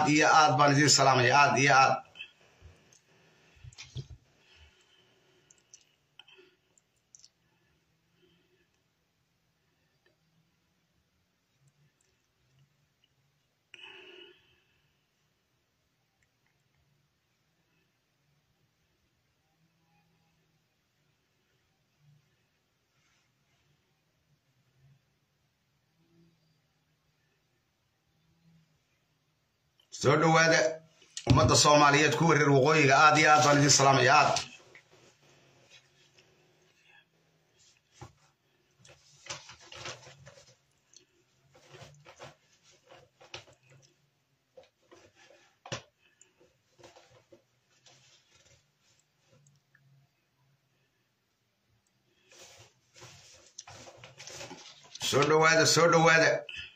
iyo aad baan idin salaamaya aad iyo aad soo dhowaada ummadda soomaaliyeed ku wareer waqooyiga aad iyo aad baan idin salaamaya aad soo dhowaada soo dhowaada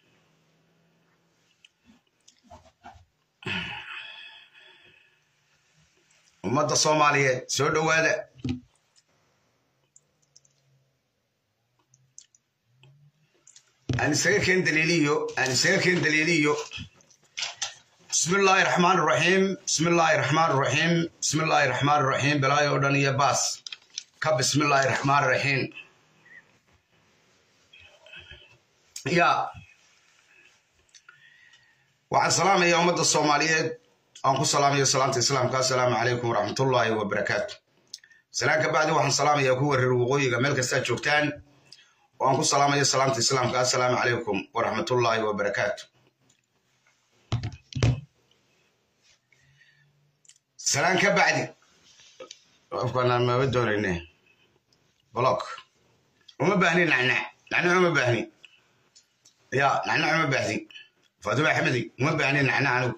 ummadda soomaaliyeed soo dhowaada aan isaga keen daliiliyo aan isaga keen daliiliyo bismi illaahi raxmaan raxiim bismi illaahi raxmaan raxiim bismi illaahi raxmaan raxiim bilaayo oo dhan iyo baas ka bismi illaahi raxmaan raxiim ya waxaan salaamaya ummadda soomaaliyeed aan ku salaamayo salaamta islaamka assalaamu calaykum waraxmatullaahi wabarakaatu salaan ka bacdi waxaan salaamayaa ku wareer waqooyiga meel kastaa joogtaan oo aan ku salaamayo salaamta islaamka assalaamu calaykum waraxmatullaahi wabarakaatu salaan ka bacdi qofkanaan maba doonayne block uma baahni nacnac nacnac uma baahni ya nacnac uma baahdi faatuma axmedi uma baahni nacnac anigu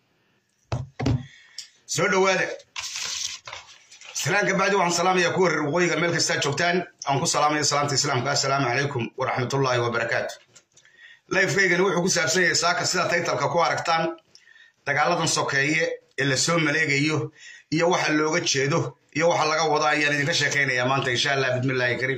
soo dhowaada salaan ka bacdi waxaan salaamaya ku wareer waqooyiga meel kastaa joogtaan aan ku salaamaya salaamta islaamka assalaamu calaykum waraxmatullaahi wabarakaatu lifekaygani wuxuu ku saabsan yahay saaka sida taytalka ku aragtaan dagaaladan sokeeye ee la soo maleegayo iyo waxa looga jeedo iyo waxa laga wado ayaan idinka sheekaynayaa maanta insha allah bismillaahi kariim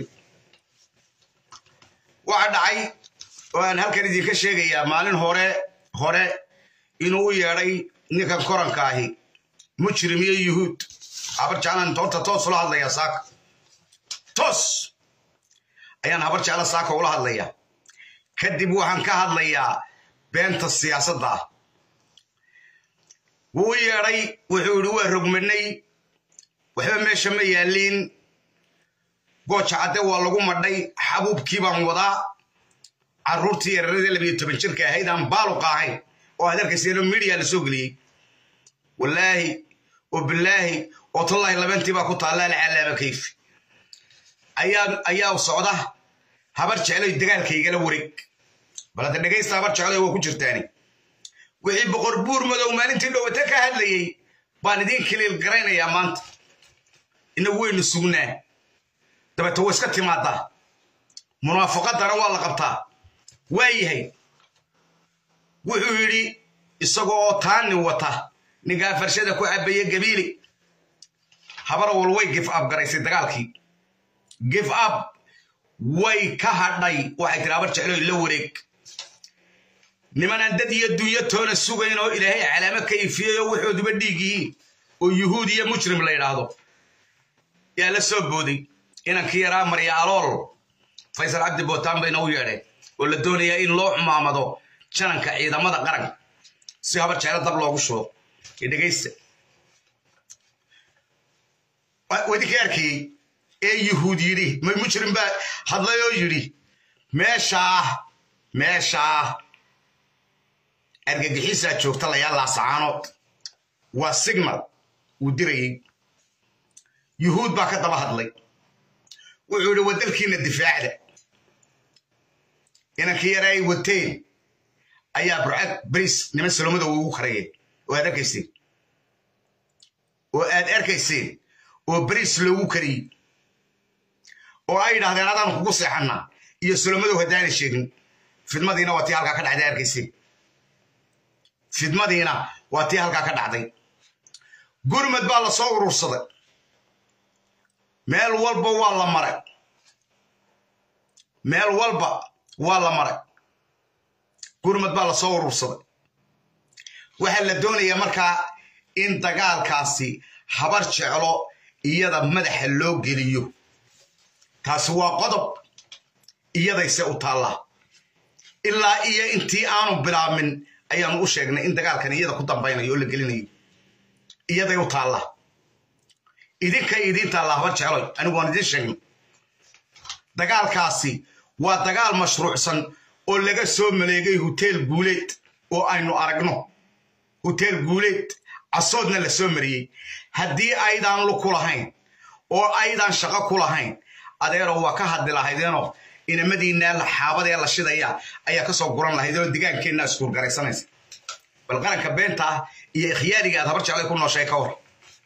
waxa dhacay oo aan halkan idinka sheegayaa maalin hore hore inuu u yeedhay ninkan koranka ahi mujrim iyo yuhuud habar jeclaan toonta toos ula hadlayaa saaka toos ayaan habar jecla saaka ula hadlayaa kadib waxaan ka hadlayaa beenta siyaasadda ah wuu u yeedhay wuxuu yidhi waa rogmanay waxba meesha ma yaalliin gooja cadde waa lagu madhay xabuubkii baan wadaa carruurtii yararadii labiyo toban jirka ahayd aan baaluqa ahayn oo aad arkayseeno midiya la soo geliyey wallaahi oo bilaahi oo tallaahi labantii baa ku taalla alcalaama kayfi ayaa socda habar jecloy dagaalkaygala wareeg bal hadda dhegaysta habar jecloy waa ku jirtaani wixii boqor buur madow maalintii dhowata ka hadlayey baan idiin kiliil garaynayaa maanta inagu waynu sugnaa dabeete way iska timaadaa munaafaqadana waa la qabtaa waa yahay wuxuu yidhi isagoo taani wata ninkaa farshada ku cabaya gabiili habar wal way gif ab garaysay dagaalkii gif ab way ka hadhay waxay tiri habar jecloy la wareeg nimanaan dad iyo dunyo toona sugayn oo ilaahay calaamo ka ifiyey oo waxooduba dhiig yihiin oo yuhuud iyo mujrim la yidhaahdo yaa la soo booday inankii yaraa marya alool faysal cabdi bootaan bayna u yeedheen oo la doonayaa in loo xumaamado jananka ciidamada qaranka si habar jeclo dab loogu shubo ee dhegaysta wadinkii arkayey ee yuhuud yidhi mujrim baa hadlay oo yidhi meeshaa meeshaa argagixiisaa joogta layaa laasacaanood waa signal uu dirayey yuhuud baa ka daba hadlay wuxuu yidhi wadalkiina difaacda inankii yara ay wateen ayaa burcad bariis niman salomada ugu karayeen oo aad arkayseen oo aad arkayseen oo bariis loogu kariyey oo ay yidhahdeen adaan kugu seexannaa iyo salomadow haddaanay sheegin fidmadiina waa tii halkaa ka dhacday arkayseen fidmadiina waa tii halkaa ka dhacday gurmad baa la soo urursaday meel walba waa la maray meel walba waa la maray gurmad baa la soo urursaday waxaa la doonayaa markaa in dagaalkaasi habar jeclo iyada madaxa loo geliyo taasi waa qodob iyadayse u taallaa ilaa iyo intii aanu bilaabmin ayaanu u sheegnay in dagaalkan iyada ku dambaynayo oo la gelinayo iyaday u taallaa idinkay idiin taallaa habar jecloy anigu waan idiin sheegnay dagaalkaasi waa dagaal mashruucsan oo laga soo maleegay hoteel guuleed oo aynu aragno hoteel guuleed casoodna la soo mariyey haddii aydaan lu ku lahayn oo aydaan shaqo ku lahayn adeeroo waa ka hadli lahaydeenoo inamadiinaa xaabadee la shidaya ayaa ka soo guran lahaydeenoo digaankeenna iskuurgaraysanaysa bal qaranka beenta ah iyo ikhyaaliga aad habar jeclay ku nooshay ka war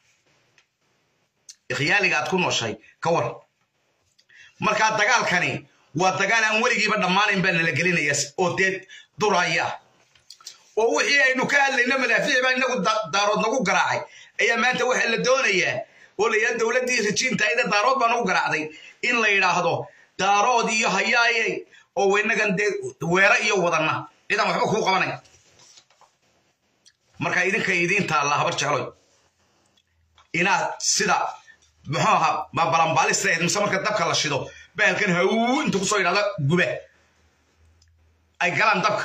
ikhyaaliga aad ku nooshay ka war markaa dagaalkani waa dagaal aan weligiiba dhammaanayn baa nala gelinaya oo dee duraya oo wixii aynu ka hadlayno madaafiic baa inagu daarood nagu garaacay ayaa maanta waxaa la doonayaa oo la yidhahdo dowladdii rajiinta ayda daarood baa nagu garaacday in la yidhaahdo daarood iyo hayaaye oo waynagan dee weera iyo wadanna cidaan waxba kuu qabanay marka idinka idiin taalla habar jecloy inaad sida muxuu ahaa babalanbaalista ahayd mise marka dabka la shido bahalkan hawu inta kusoo yidhahda guba ay galaan dabka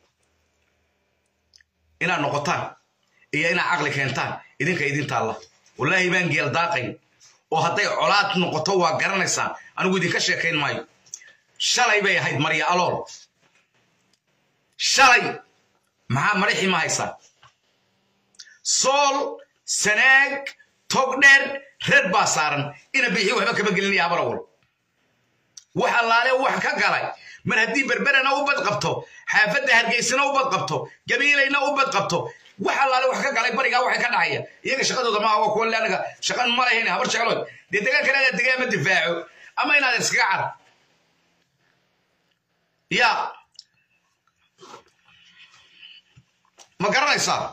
inaad noqotaan iyo inaad caqli keentaan idinka idin taalla wallaahi baan geel daaqayn oo hadday colaad noqoto waa garanaysaan anigu idinka sheekayn maayo shalay bay ahayd marya alool shalay maxaa madaxii ma haysaa sool sanaag togdheer reer baa saaran ina bixi waxba kama gelinaya habarawal wax allaale wax ka galay mar haddii berberena u bad qabto xaafadda hargeysana u bad qabto gabiilayna u bad qabto wax allaale wax ka galay barigaa waxay ka dhacaya iyaga shaqadooda maaha waa kuwa leanaga shaqan ma lahayn habar jeclood dee dagaalkan inaad degaa ma difaaco ama inaad iskaga car ya ma garanaysaa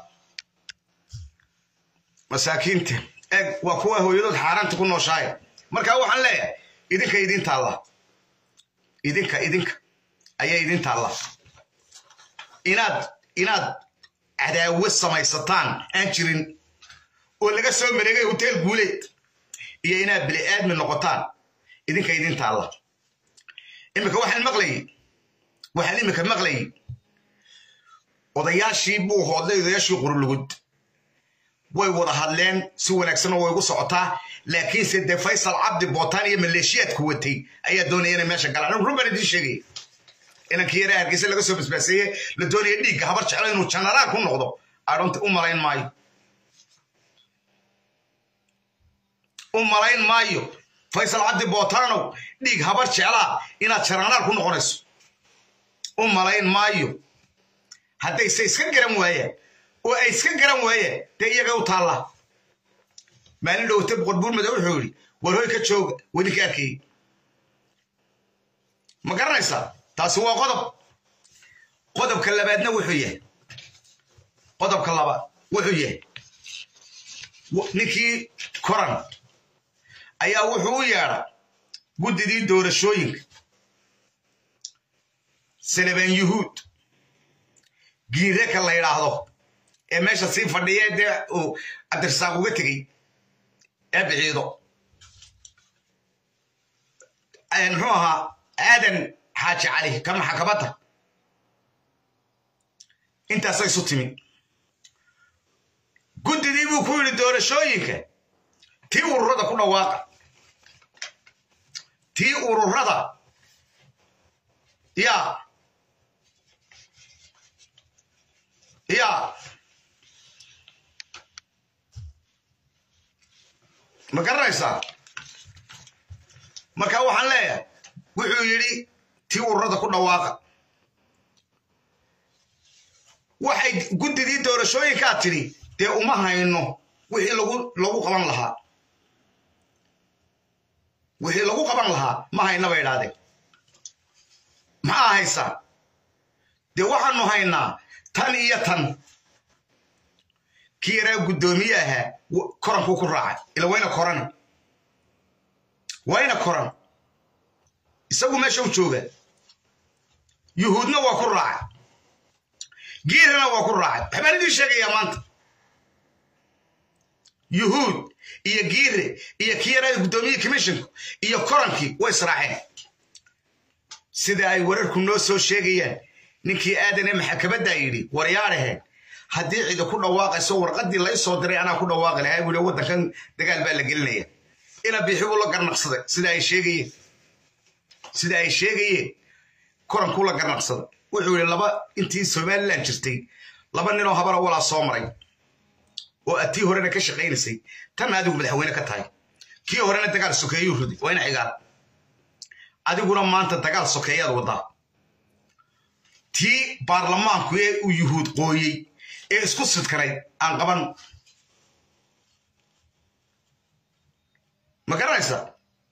masaakiinta eeg waa kuwa hooyadood xaaraanta ku nooshaaya markaa waxaan leeyahay idinka idin taalla idinka idinka ayaa idin taalla inaad inaad cadaawo samaysataan aan jirin oo laga soo mareegay hoteel guuleed iyo inaad bili aadmi noqotaan idinka idin taalla iminka waxaan maqlayay waxaan iminka maqlayay odayaashii buu hoodlay odayaashii qurulugud way wada hadleen si wanaagsanoo way ugu socotaa laakiinse dee faysal cabdi bootaan iyo maleeshiyaadku watay ayaa doonaya inay meesha galaan run baan idiin sheegaya inankii yaraa hargeysa laga soo basbaaseeye la doonaya dhiigga habar jeclo inuu janaraal ku noqdo adhonta u malayn maayo u malayn maayo faysal cabdi bootaanow dhiig habar jeclaa inaad janaraal ku noqonayso u malayn maayo haddayse iska garan waayaan oo ay iska garan waayeen dee iyaga u taalla maalin dhowta boqor buurmada wuxuu yidhi war hoy ka jooga wadinka arkayey ma garanaysaa taasi waa qodob qodobka labaadna wuxuu yahay qodobka labaad wuxuu yahay ninkii koran ayaa wuxuu u yeedha guddidii doorashooyinka salebaan yuhuud giireka la yidhaahdo ee meesha sii fadhiya dee uu cabdirasaaq uga tegey ee biciido muxuu ahaa aadan xaaji cali ka maxakabadda intaasay isu timi guddidii buu ku yidhi doorashooyinka tii ururada ku dhawaaqa tii ururada yaa yaa ma garanaysaa marka waxaan leeyahay wuxuu yidhi tii ururada ku dhawaaqa waxay guddidii doorashooyinkaa tidhi dee uma hayno wixii lagu lagu qaban lahaa wixii lagu qaban lahaa ma hayna bay idhahdeen maxaa haysaa dee waxaanu haynaa tan iyo tan kii yaraa guddoomiye ahaa korankuu ku raacay ila wayna korani wayna koran isagu meesha u jooga yuhuudna waa ku raacay giirana waa ku raacay waxbaan idiin sheegayaa maanta yuhuud iyo giire iyo kiyarada guddoomiye commissionku iyo korankii way israaceen sida ay wararku noo soo sheegayaan ninkii aadan ee maxakamaddaa yidhi waryaadhaheen haddii cidi ku dhawaaqayso warqaddii lay soo diray anaa ku dhawaaqi lahaa buu yidhi waddankan dagaal baa la gelinaya ina bixi buu la garnaqsaday sida ay sheegayeen sida ay sheegayeen korankuu la garnaqsaday wuxuu yidhi laba intii somalilan jirtay laba ninoo habara walaa soo maray oo aad tii horena ka shaqaynaysay tanna adigu madaxweyne ka tahay kii horena dagaal sokeeyuu riday waa ina cigaal adiguna maanta dagaal sokeeyaad waddaa tii baarlamaanku ee uu yuhuud qooyey ee isku sidkanay aan qaban ma garanaysaa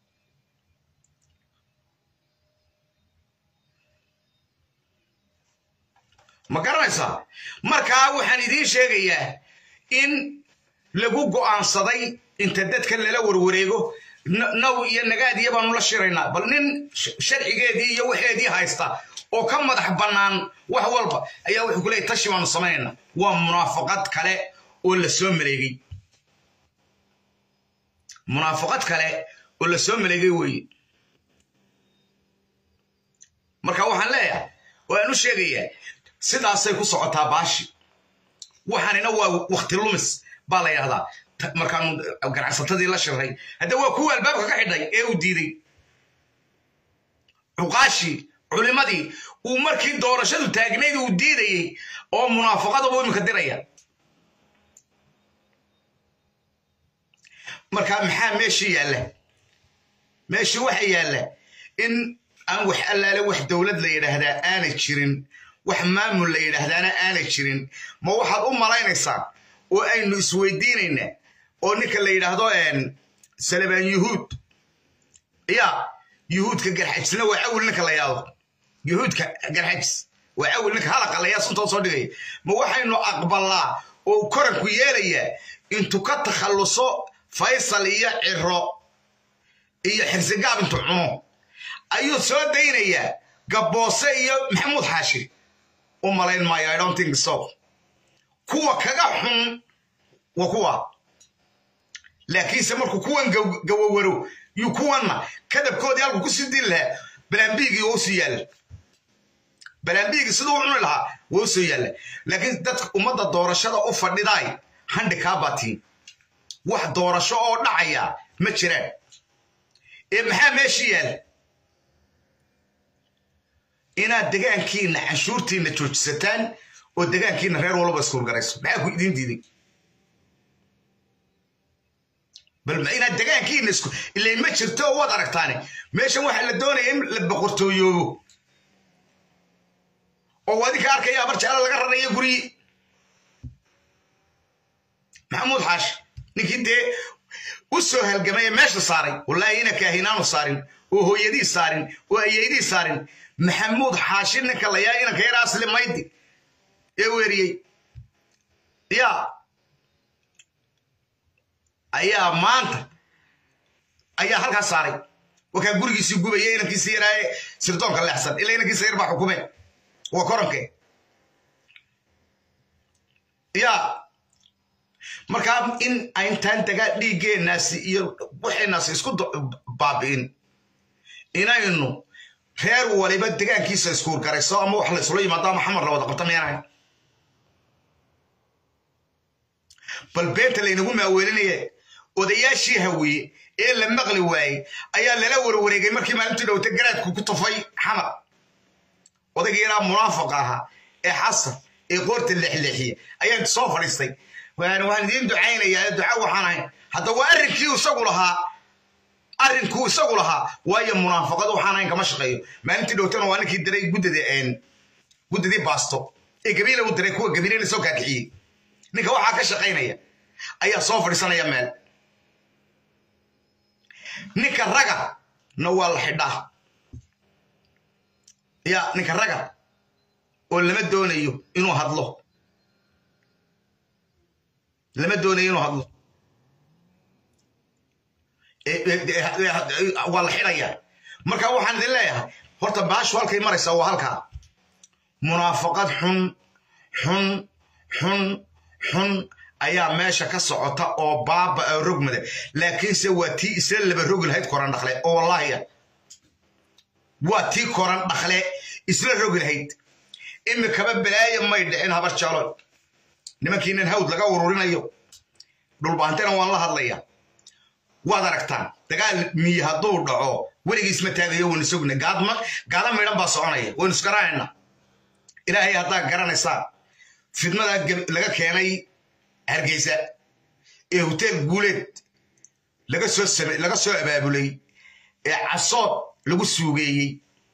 ma garanaysaa markaa waxaan idiin sheegayaa in lagu go'aansaday inta dadka lala warwareego naw iyo nagaadiya baanu la shiraynaa bal nin sharcigeedii iyo waxeedii haysta oo ka madax bannaan wax walba ayaa wuxuu ku leeyay tashi baanu samaynaynaa waa munaafaqad kale oo la soo maleegay munaafaqad kale oo la soo maleegay weeye marka waxaan leeyahay waan u sheegayaa sidaasay ku socotaa baashi waxaanina waa wakti lumis baa la yidhahdaa markaanu ganacsatadii la shiray hadda waa kuwa albaabka ka xidhay ee uu diiday cuqaashii culimadii uu markii doorashadu taagnayd uu diidayey oo munaafaqadabuu iminka diraya marka maxaa meeshii yaalla meeshii waxa yaalla in aan wax allaale wax dowlad la yidhaahdaa aanay jirin wax maamul la yidhaahdaana aanay jirin ma waxaad u malaynaysaa oo aynu isweydiinaynaa oo ninka la yidhaahdo salabaan yuhuud ya yuhuudka garxajisna waa cawil ninka la yidhahdo yuhuudka garxajis waa cawil ninka halaqalayaa suntood soo dhigaya ma waxaynu aqbalaa oo koranku yeelayaa intuu ka takhalluso faysal iyo ciro iyo xirsigaab intuu cuno ayuu soo daynayaa gabboose iyo maxamuud xaashi u malayn maayo i don't think so kuwa kaga xun waa kuwa laakiinse markuu kuwan gawawaro yuu kuwanna kadabkoodii halku kusii dili lahaa balaambiigii waa usii yaalla balaambiigii siduu u cuni lahaa waa usoo yaalla laakiin dadka ummadda doorashada u fadhidaay handhikaa baatiin wax doorasho oo dhacaya ma jiraan ee maxaa meeshii yaalla inaad degaankiina canshuurtiina joojisataan oo degaankiina reer walba iskuurgarayso maxaa ku idin diiday bal inaad degaankiina isku ilayn ma jirto oo waad aragtaane meeshan waxaa la doonaya in la boqortooyoobo oo adinka arkaya abar jeclo laga rarayo guryi maxamuud xaashi ninkii dee u soo halgamay ee meesha saaray wallaahi ina kaahinaanu saarin oo hooyadii saarin oo ayeydii saarin maxamuud xaashi ninka layaa inanka yar asli maydi ee weeriyey ya ayaa maanta ayaa halkaas saaray wakaa gurigiisii gubaya inankiisi yaraaye sirdoonka leexsan ilaa inankiisa yar baa xukume waa koranke ya markaa in ayntaan dagaa dhiiggeenaasi iyo waxaynaasi isku baabi'in inaynu reer waliba degaankiisa iskuurgarayso ama wax la isula yimaado ama xamar la wada qabta meenahay bal beenta laynagu maaweelinaya odayaashii hawiye ee la maqli waayey ayaa lala warwareegay markii maalintii dhowta garaadku ku tufay xamar odaygii yaraa munaafaqa ahaa ee xasan ee qoorta leexleexiya ayaan soo fadhiistay waan idiin ducaynayaa duca waxaan ahayn hadda waa arrinkii isagu lahaa arrinkuu isagu lahaa waayo munaafaqad waxaan ahayn kama shaqeeyo maalintii dhowtana waa ninkii diray guddadii guddadii baasto ee gabiila u diray kuwa gabiilana soo kaakixiyey ninka waxaa ka shaqaynaya ayaa soo fadhiisanaya meel ninka raga na waa la xidhaa ya ninka raga oo lama doonayo inuu hadlo lama doonayo inuu hadlo waa la xidhaya marka waxaan idin leeyahay horta baashu halkay maraysaa waa halkaa munaafaqad xun xun xun xun ayaa meesha ka socota oo baaba rogmada laakiinse waa tii isla laba rogi lahayd koran dhakle oo wallaahiya waa tii koran dhakle isla rogi lahayd imikaba balaaya may dhicin habar jaloy nimankiinan hawd laga ururinayo dhulbaantena waan la hadlaya waad aragtaan dagaal miyi hadduu dhaco weligiis ma taagayo waynu sugna gaadma gaada midhan baa soconaya waynu isgaraanayna ilaahay haddaa garanaysaan fidmada laga keenay hargeysa ee hoteel guuleed laga soo same laga soo abaabulay ee casood lagu suugeeyey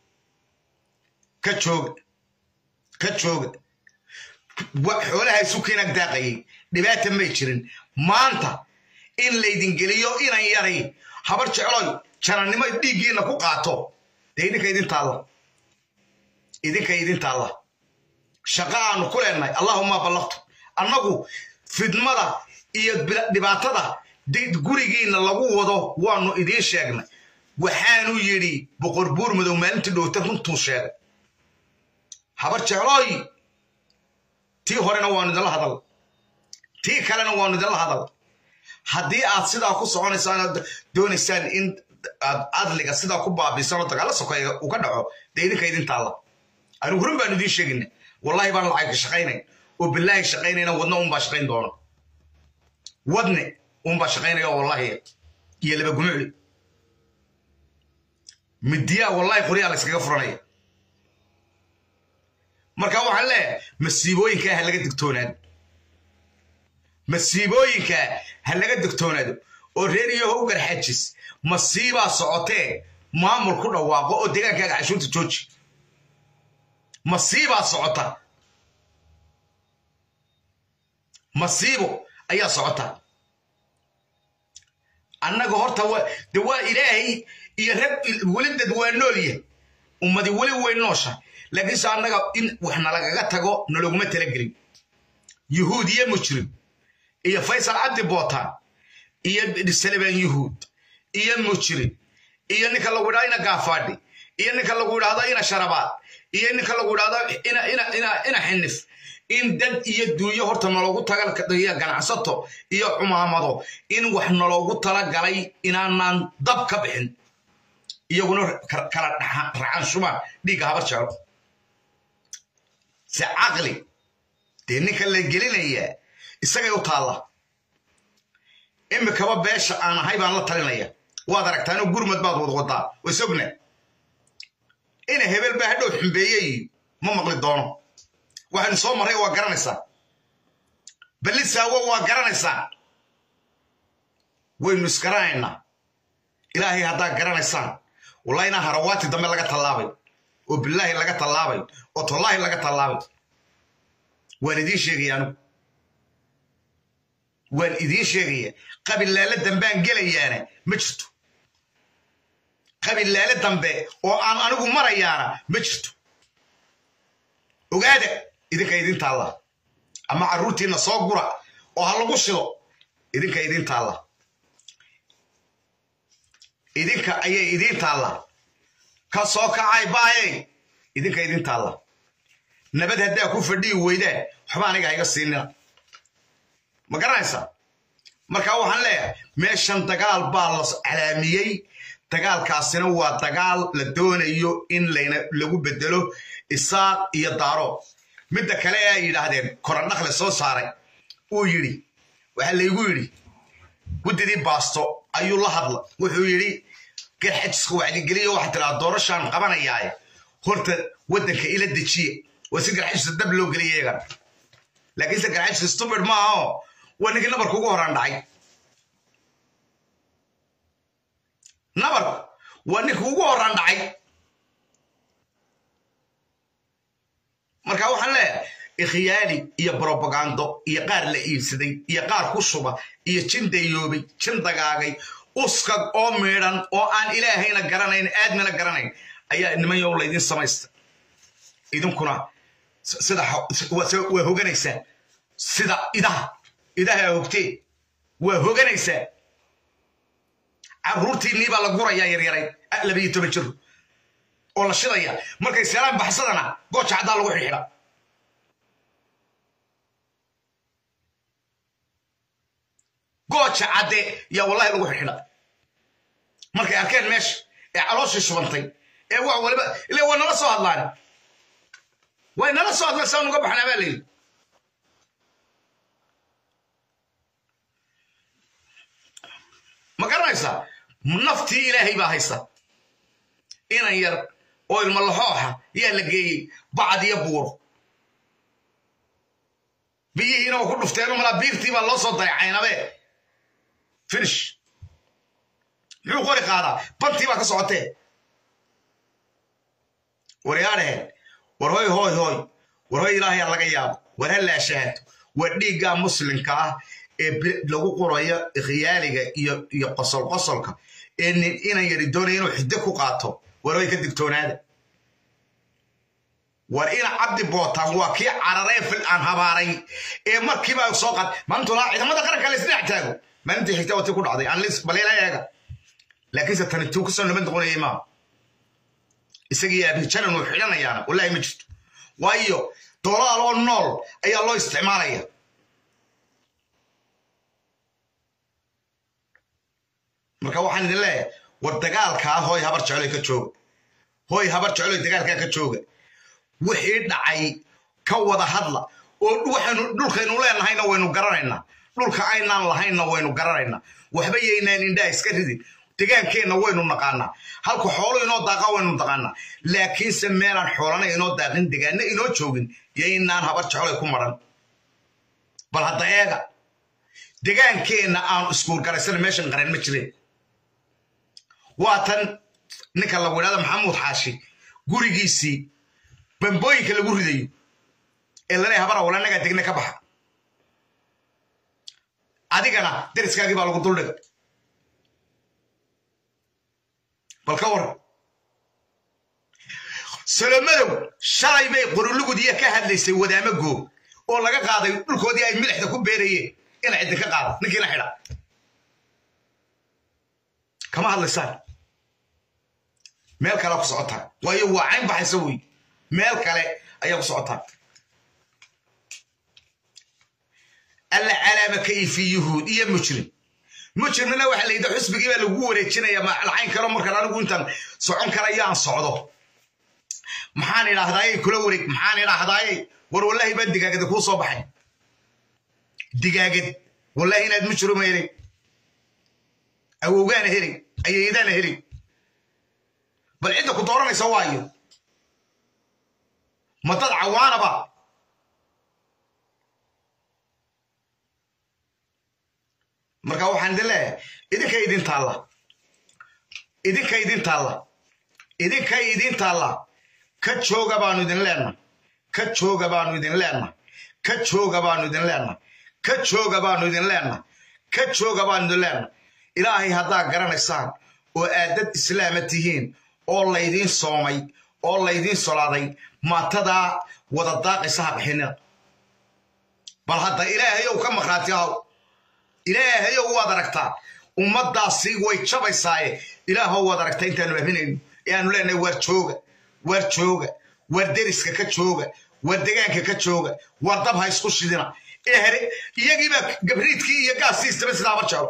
ka jooga ka jooga xoolaha sukiinag daaqayay dhibaata may jirin maanta in laydin geliyo inan yaray habar jecloy janannimo dhiiggiina ku qaato dee idinka idin taalla idinka idin taalla shaqa aanu ku leenahay allahuma ballaqtu annagu fidmada iyo dhibaatada gurigiina lagu wado waanu idiin sheegnay waxaanu yidhi boqor buur madow maalintii dhowta runtuu sheegay habar jeclooy tii horena waanu idinla hadal tii kalena waanu idinla hadal haddii aad sidaa ku soconaysaan aad doonaysaan in aad adliga sidaa ku baabisan oo dagaalla sokeeya uu ka dhaco dee idinka idin taalla anigu run baanu idiin sheegayna wallahi baan lacag shaqaynayn oo bilaahi shaqaynayna wadna unbaa shaqayn doona wadne unbaa shaqaynaya wallahi iyo laba gumucli midiyaa wallahi qoryaa la yskaga furanaya marka waxaan leeyahay masiibooyinkaa ha laga digtoonaado masiibooyinkaa ha laga digtoonaado oo reer iyo howgar xajis masiibaa socotee maamul ku dhawaaqo oo deegaankaaga cashuurta jooji masiibaa socota masiibo ayaa socota annaga horta de waa ilaahay iyo rag weli dad waa nool yahay ummadi weli way noosha laakiinse annaga in wax nalagaga tago naloguma talagelin yuhuud iyo mujrim iyo faysal cabdi bootaan iyo salibaan yuhuud iyo mujrim iyo ninka lagu idhahdo ina gaafaadhi iyo ninka lagu idhahdo ina sharabaad iyo ninka lagu idhahdo ina xinif in dad iyo duunyo horta naloogu tagaiyo ganacsato iyo cumaamado in wax naloogu talagalay inaanaan dab ka bixin iyaguna kala racaanshubaan dhiigga habar jeclo se caqli dee ninka la gelinayaa isagay u taalla imikaba beesha aan ahay baan la talinaya waad aragtaano gurmad baad wadwadaa wasogna ina hebel baa hadhow xumbeeyey ma maqli doono waxaynu soo marray waa garanaysaa ballisaawo waa garanaysaa waynu isgaranaynaa ilaahay haddaa garanaysaan wallahi inaa harawaati dambe laga tallaabay oo bilaahi laga tallaabay oo tollaahi laga tallaabay waan idiin sheegaya anigu waan idiin sheegaya qabilaale dambaan gelayaana ma jirto qabilaale dambe oo aan anigu marayaana ma jirto ogaada idinka idin taalla ama carruurtiinna soo gura oo ha lagu shido idinka idin taalla idinka ayay idiin taalla ka soo kacay baayay idinka idin taalla nabad haddaa ku fadhiyi weydaan waxba aniga hayga siinina ma garanaysaa marka waxaan leeyahay meeshan dagaal baa la calaamiyey dagaalkaasina waa dagaal la doonayo in layna lagu bedelo isaaq iyo daaro midda kale ee ay yidhaahdeen korandhakle soo saaray uu yidhi waxaa laygu yidhi guddidii baasto ayuu la hadla wuxuu yidhi garxajiska wacdigeliyo waxaa tiraa doorashaan qabanayaaye horta waddanka ila dejiye waa si garxajista dab loo geliya iyagana laakiinse garxajista stubid maaha oo waa ninkii nabarka ugu horaan dhacay nabarku waa ninka ugu horaan dhacay marka waxaan leeyahay ikhyaali iyo brobagando iyo qaar la iibsaday iyo qaar ku shuba iyo jin dayoobay jin dagaagay uskag oo miidhan oo aan ilaahayna garanayn aadmina garanayn ayaa niman yow laydin samaysta idinkuna sida waa hoganaysaa sida idaha idaha hogtee waa hoganaysaa carruurtiinnii baa la gurayaa yaryaray labayo toban jir oo la shidaya markay seelaan baxsadana gooja caddaa lagu xidhxidha gooja cadde yaa wallahi lagu xidhxidha markay arkeen meesha ee calooshii shubantay ee wax waliba ile way nala soo hadlaan way nala soo hadlaan saan uga baxnaa baa layidhi ma garanaysaa naftii ilaahay baa haysta inan yar oo ilmo laxooxa yaa la geeyey bacad iyo buuro biyihiina waa ku dhufteen malaa biirtii baa loo soo dayacaynabe finish muxuu qori qaadaa bantii baa ka socotee waryaadhaheen war hoy hoy hoy war hoy ilaahayaa laga yaabo war ha laashahaato war dhiiggaa muslimka ah ee lagu qorayo khiyaaliga iyo iyo qosol qosolka ee nin inan yari doonaya inuu xiddo ku qaato war hoy ka digtoonaada war ina cabdi bootaan waa kii cararee fil aan habaaray ee markiiba soo qaad maantuna ciidamada qaranka la isdhex taago maalintii xigta watii ku dhacday anlis baleela eega laakiinse tani tuu kusoo nabad noqonayay maaha isagii aabijanan uu xidhanayaana wallahi ma jirto waayo dolaal oo nool ayaa loo isticmaalaya marka waxaan idin leeyahay war dagaalkaa hooy habar jecloy ka jooga hooy habar jecloy dagaalkaa ka jooga wixii dhacay ka wada hadla oo waxaynu dhulkaynu leenahayna waynu garanaynaa dhulka aynaan lahaynna waynu garanaynaa waxba yaynaan indhaha iska ridin degaankeenna waynu naqaanaa halka xoolo inoo daaqa waynu naqaanaa laakiinse meelaan xoolana inoo daaqin degaana inoo joogin yaynaan habar jecloy ku maran bal hadda eega degaankeenna aan iskuurgaraysana meeshan qaran ma jireen waa tan ninka lagu idhahda maxamuud xaashi gurigiisii bambooyinka lagu ridayo ee laleeyahay habara wala nagaa degna ka baxa adigana deriskaagii baa lagu duldhiga bal ka war salomadow shalay bay qorulugudiya ka hadlaysay wadaamo goog oo laga qaaday dhulkoodii ay milixda ku beerayeen ina ciddi ka qaada ninkiina xidha kama hadlaysaan meel kalea ku socotaa waayo waa cayn baxaysa wey meel kale ayaa ku socotaa alla calaama kayfi yuhuud iyo mujrim mujrimna waxaa la yidhi xusbigii baa lagu wareejinaya lacayn kalo markaan anigu intaan socon karayo aan socdo maxaan idhaahdaaye kula wareeg maxaan idhaahdaaye war wallahi baa digaagada kuu soo baxay digaagad wallahi inaad mujrima helay awowgaana helay ayaydaana helay bal cidda ku dooranaysa waayo ma dad cawaanaba marka waxaan idin leeyahay idinka idin taalla idinka idin taalla idinka idin taalla ka jooga baanu idin leenna ka jooga baanu idin leenna ka jooga baanu idin leenna ka jooga baanu idin leenna ka jooga baanu idin leenna ilaahay haddaa garanaysaan oo aad dad islaama tihiin oo laydiin soomay oo laydiin solaaday maatadaa wada daaqaysa ha bixinina bal hadda ilaahayow ka maqhraati ahaw ilaahayow waad aragtaa ummaddaasi way jabaysaaye ilaahow waad aragtaa intaanu abinayno ee aanu leenahay waar jooga waar jooga waar deriska ka jooga waar degaanka ka jooga waar dab ha isku shidina ee here iyagiibaa gabriidkii iyo gaasii istaba sidaa habar jeclo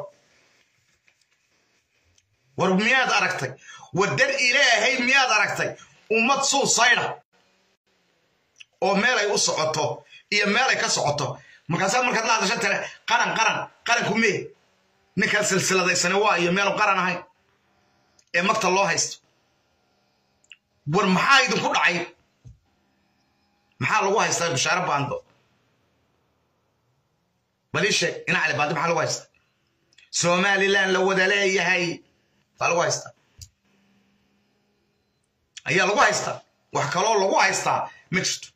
war miyaad aragtay war dar ilaahay miyaad aragtay ummad suusayda oo meelay u socoto iyo meelay ka socoto markaasaa markaad la hadasha tare qaran qaran qaranku mee ninkan silsiladaysane waa iyo meelu qaran ahayn ee magta loo haysto war maxaa idinku dhacay maxaa lagu haystaa bishaare baando balii sheeg ina cali baando maxaa lagu haystaa somalilan la wada leeyahay baa lagu haystaa ayaa lagu haystaa wax kaloo lagu haystaa ma jirto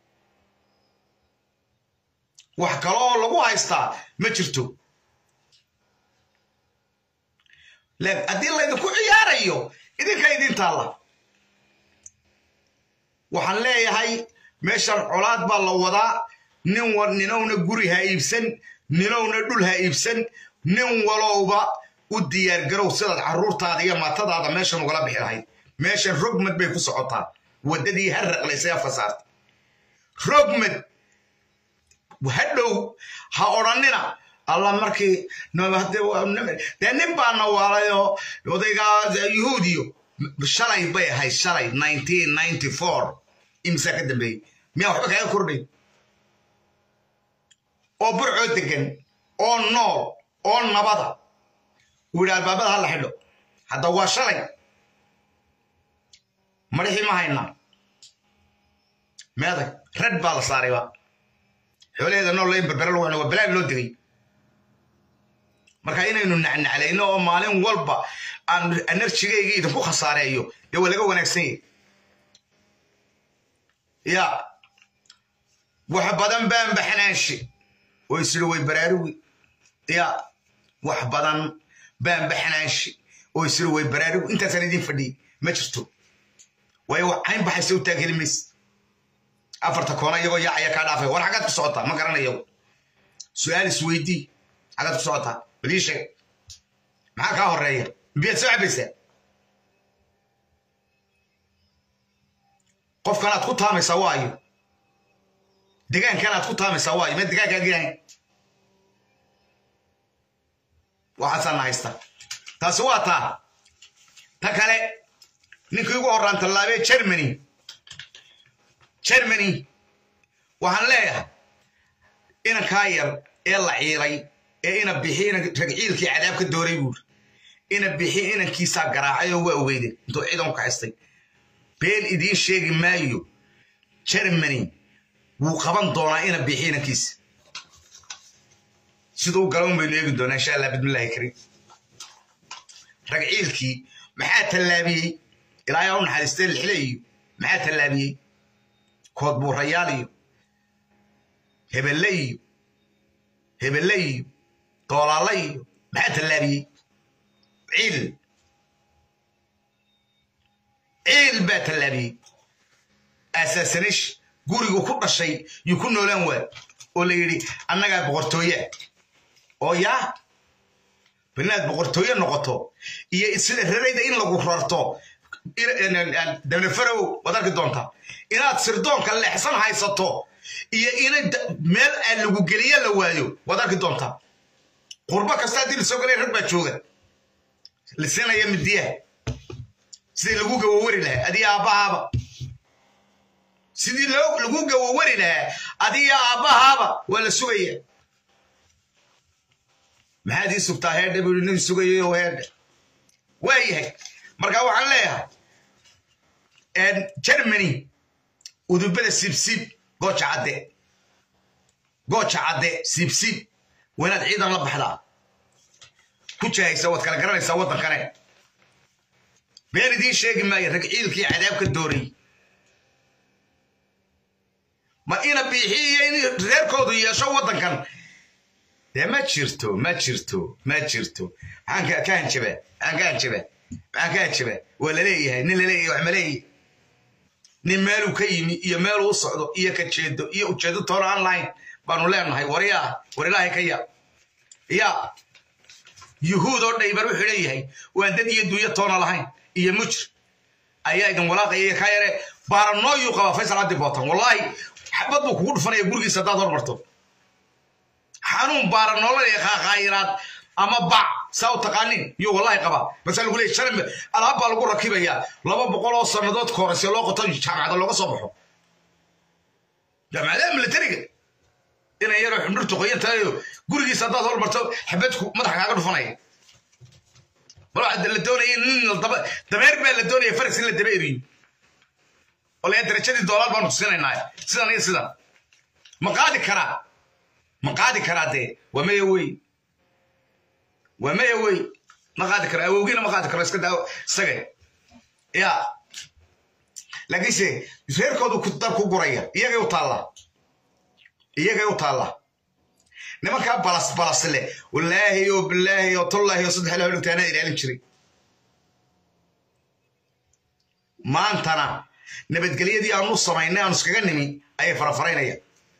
wax kaloo lagu haystaa ma jirto haddii laydinku ciyaarayo idinka idin taalla waxaan leeyahay meeshan colaad baa la wadaa nin ninowna guri ha iibsan ninowna dhul ha iibsan nin walowba u diyaargarow sidaad carruurtaada iyo maatadaada meeshan ugala bixi lahayd meeshan rogmad bay ku socotaa waddadii ha raqlaysay afka saarta rogmad hadhow ha odhannina alla markii dee nin baa nawaalayoo odaygaa yuhuudiyo shalay bay ahayd shalay nineteen ninety four imsaa ka dambeeyey miyaa waxba kaaga kordhay oo burcoo degan oo nool oo nabada uu yidhi albaabada ha la xidho hadda waa shalay madhixii ma haynaa meedag rad baa la saarayba xoolaheeda nool in berbere lagu waa balaag loo degay marka inaynu nacnaclayno oo maalin walba aan enerjigayga idinku khasaareeyo dee waa laga wanaagsan yahy ya wax badan baan baxnaanshe oo isiri way baraarugi ya wax badan baan baxnaanshe oo isiri way baraarugi intaasaan idin fadhiyey ma jirto waayo wax cayn baxaysa u taagheli mayse afarta koona iyagoo yaacaya kaa dhaafay war xaggaad ku socotaa ma garanayo su-aal isweydii xaggaad ku socotaa bal ii sheeg maxaa kaa horeeya biyaad soo cabaysaa qofkanaad ku taamaysaa waayo degaankan aad ku taamaysaa waayo ma degaankaa girahayn waxaasaana haysta taasi waa taa ta kale ninkii ugu horraan tallaabee germany germany waxaan leeyahay inankaa yar ee la ciilay ee ina bixi ragciilkii cadaab ka dooray buuri ina bixi inankiisaa garaacay oo waa ogeyden intuu ciidan u kaxistay been idiin sheegi maayo germany wuu qaban doonaa ina bixi inankiisa siduu galan baynu eegi doonaa insha allah bismillahi kariim ragciilkii maxaa tallaabiyey ilaahay u naxariistay lixle iyo maxaa tallaabiyey kood buurayaal iyo hebelle iyo hebelle iyo doolaalla iyo maxaa tallaabiyey ciil ciil baa tallaabiyey asaasanish gurigu ku dhashay yuu ku noolaan waay oo la yidhi annagaa boqortooya oo yaa bal inaad boqortooye noqoto iyo sida rarayda in lagu rarto dabnafarow waad arki doontaa inaad sirdoonka leexsan haysato iyo ina meel aan lagu geliya la waayo waad arki doontaa qurbo kasta haddii lasoo galay rag baa jooga lisinaya midiyaha sidii lagu gawawari lahaa adiga aabbahaaba sidii lagu gawawari lahaa adiga aabbahaaba waa la sugaya maxaad ii sugtaa heerdhe buu nin sugayo heerdhe waa yahay marka waxaan leeyahay germany udubada sibsib gooja cadde gooja cadde sibsib waa inaad ciidan la baxdaa ku jahaysa waad kala garanaysaa waddankane been idiin sheegi maayo rag ciilkii cadaab ka dooray ma ina biixiiyo in reerkoodu yeesho waddankan dee ma jirto ma jirto ma jirto maxaan ka hanjabaa maxaan ka hanjabaa maxaan ka hanjabaa waa laleeyahay nin laleeyahay wax ma leeyahay nin meeluu ka yimi iyo meeluu u socdo iyo ka jeedo iyo ujeedo toona aan lahayn baanu leenahay waryaa war ilaahay ka ya ya yuhuud oo dhaybar wuxuu leeyahay waan dad iyo duuyo toona lahayn iyo mujr ayaa idin walaaqaya ka yare baaranooyuu qabaa faysal cabdi bootan wallaahi xabad buu kugu dhufanaya gurigiisa haddaad hormarto xanuun baaranoolaya qaaqaayiraad ama bac saa u taqaanin yuu wallahi qabaa basa lagu leeyay shalan alaab baa lagu rakibayaa laba boqol oo sannadood ka horeyse loo qoto jaamacada looga soo baxo jaamacadaha militariga inay yaroo xundhurtu qoyan tahayo gurigiisa haddaad hormarto xabadku madaxa kaaga dhufanaya bal waxaa la doonaya nin daba dameer baa la doonaya faras in la daba eriyo oo layaa darajadii doolaar baanu tusinaynaa sidan iyo sidan ma qaadi karaa ma qaadi karaa dee waa maya wey waa maya wey ma qaadi karo awowgiina ma qaadi karo iska daa isaga ya laakiinse reerkoodu dar ku guraya iyagay u taalla iyagay u taalla nimankaa balas balas leh wallaahi oo bilaahi oo tullaahi oo saddex ilaah dhugtaanaa ilaalin jiray maantana nabadgelyadii aanu samaynay aanu iskaga nimi ayay farafaraynayaan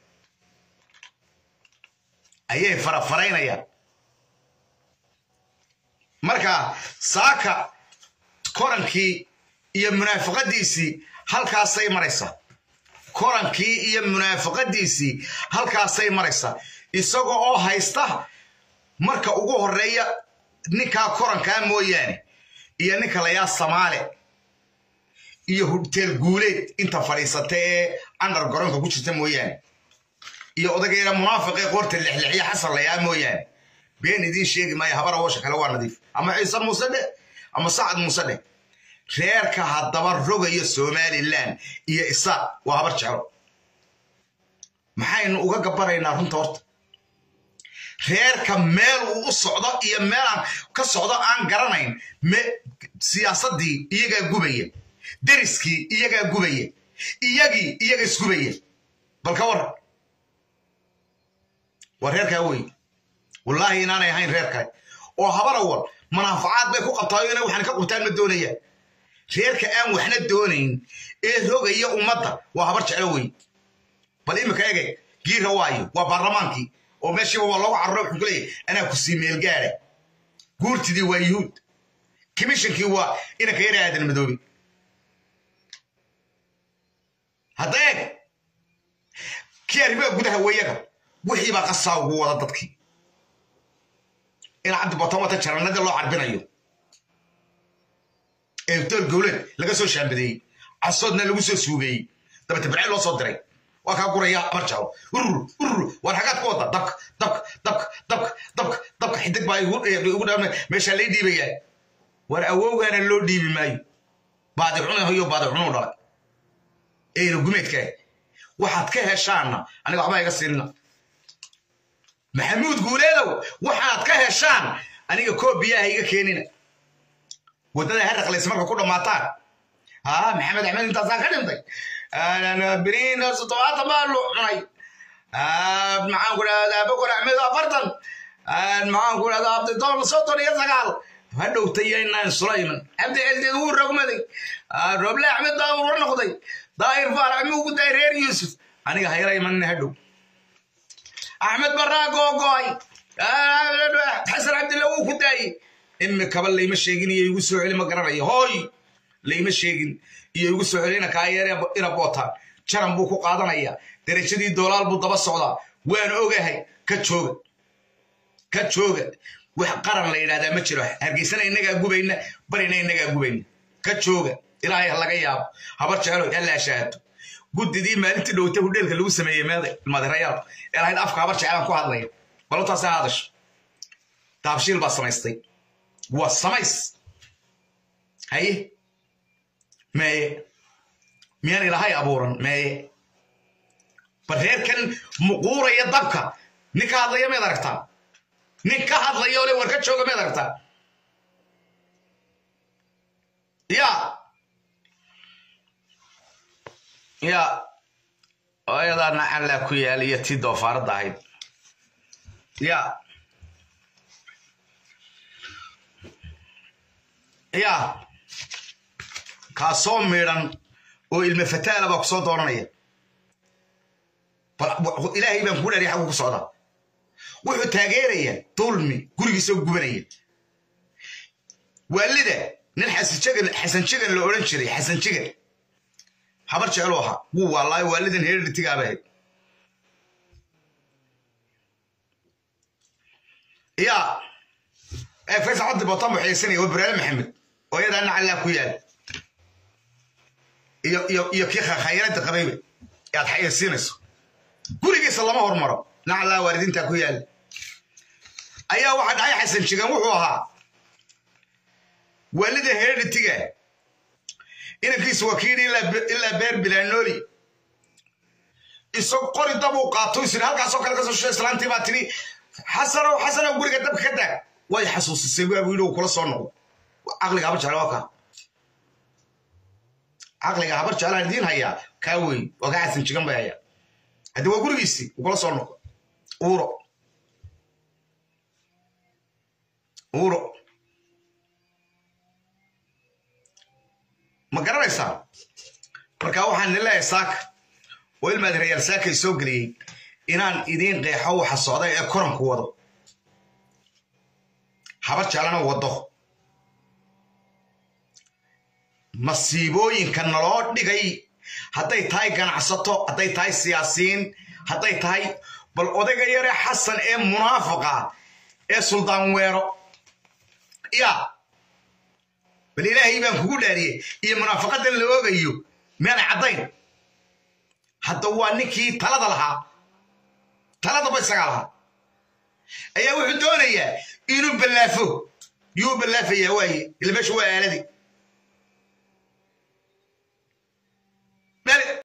ayay farafaraynayaan marka saaka korankii iyo munaafaqadiisii halkaasay maraysaa korankii iyo munaafaqadiisii halkaasay maraysaa isaga oo haysta marka ugu horeeya ninkaa korankaa mooyaane iyo ninka layaa samaale iyo hubteel guuleed inta fadhiisata ee andar garoonka ku jirta mooyaane iyo odagayna munaafiqee qoorta lexlexiya xasan layaa mooyaane been idiin sheegi maayo habar awoosha kale waa nadiif ama ciise muuse dheh ama sacad muuse dheh reerka haddaba rogaya somalilan iyo isaaq waa habar jeclo maxaynu uga gabanaynaa runta horta reerka meel uu u socdo iyo meelaan ka socdo aan garanayn siyaasaddii iyagaa gubaya deriskii iyagaa gubaya iyagii iyaga isgubaya bal ka waran waa reerkaa wey wallaahi inaanay ahayn reer kale oo habar awal manaafacaad bay ku qabtaayo inay waxaan ka qabtaan ma doonayaan reerka aan waxna doonayn ee rogaya ummadda waa habar jeclo wey bal imika ege giira waayo waa baarlamaankii oo meeshiiba waa loogu carro wuxuu ku leeyahy anaa ku sii meel gaara guurtidii waa yuhuud commishonkii waa inanka yara aadan madoobe hadda eeg kii arrimaha gudaha weeyaga wixii baa qasaa ugu wada dadkii in cabdi botan wata jarannadii loo carbinayo ee dool gowleed laga soo shaambadeeyey casoodna lagu soo suugeeyey dabata barcay loo soo diray waa kaa guraya marjao urur urur waar xagaad ku wada dabka dabka dabka dabka dabka dabka xidig baa igu dha meeshaa lay dhiibayaa waar awowgaana loo dhiibi maayo baadi cunahayo baadi cunuu dhalay eyna gumeedkaa waxaad ka heshaanna aniga waxbaa iga siinna maxamuud guuleedow waxaad ka heshaan aniga koo biyaha iga keenina waddada haraqlays marka ku dhammaataan haa maxamed axmed intaasaa ka dhintay beriin toddobaatan baa lu cunay maxaan ku dhahdaa bokor axmed afartan maxaan ku dhahdaa abdidoon soddon iyo sagaal ha dhowtayaynaan sulayman cabdi celdeed wuu rogmaday roble axmed baa ula noqday daahir faarax muu ku daay reer yuusuf aniga hayra imanina ha dhow axmed baraa googo'ay xasan cabdilla wuu ku daayey imikaba layma sheegin iyo igu soo celi ma garanayo hooy layma sheegin iyo igu soo celina kaayeere ina bootaan jaran buu ku qaadanaya derajadii doolaal buu daba socdaa waan ogahay ka jooga ka jooga wax qaran la yidhahdaa ma jiro hargeysana inagaa gubayna barina inagaa gubayna ka jooga ilaahay ha laga yaabo habar jecelo hallaa shaahato guddidii maalintii dhowta hudheelka lagu sameeyey madirayaal ee lahayd afka habar jecelaan ku hadlaya balutaas ha hadasho daabshiil baa samaystay waa samays haye meeye miyaan ilaahay abuuran meeye bal reerkan muquuraya dabka nin ka hadlaya mayd aragtaa nin ka hadlaya ole war ka jooga mayd aragtaa ya ya ayadaa nacallaa ku yaal iyo tii doofaaradda ahayd ya ya kaasoo miidhan oo ilma fataala baa ku soo dooranaya ilaahay baan kuu dhariya xaggu ku socdaa wuxuu taageeraya dulmi gurigiisoo gubanaya waalida nin xasan jegan la odhan jiray xasan jegan habar jecelu ahaa wuu waalaayo waalidan hereditigaaba ahayd ya faysal cabdi botan buu xiyeysanaya waa buraale maxamed oo iyadaa nacallaa ku yaal iyo kii khayradda qabayba ee aad xayeysiinayso gurigiisa lama hormaro nacallaa waalidiintaa ku yaal ayaa waxaa dhacay xasan jegan wuxuu ahaa waalida hereditiga inankiisu waa kii ilaa beer bilaanooli isag qori dabuu qaato isiri halkaasoo kale kasoo shisho islaantii baa tiri xasanow xasanow guriga dabka ka daag way xasuusisay waa buu yidhi uu kula soo noqdo caqliga habar jecla waa kaa caqliga habar jeclaan idiin hayaa kaa wey waa kaa xasan jigan bay hayaa haddii waa gurigiisii uu kula soo noqdo uuro uuro ma garanaysaa marka waxaan idin leeyahay saaka oo ilmaad rayaal saakay soo geliyey inaan idiin qeexo waxa socda ee koranku wado habar jeclana wado masiibooyinka naloo dhigay hadday tahay ganacsato hadday tahay siyaasiyiin hadday tahay bal odayga yare xasan ee munaafiqa ee suldaan weero ya bal ilaahay baan kugu dhaariyey iyo munaafaqadan la oogayo meanay caddayn hadda waa ninkii talada lahaa taladaba isagaa lahaa ayaa wuxuu doonayaa inuu ballaafo yuu ballaafayaa waaye ila meesha waa aaladii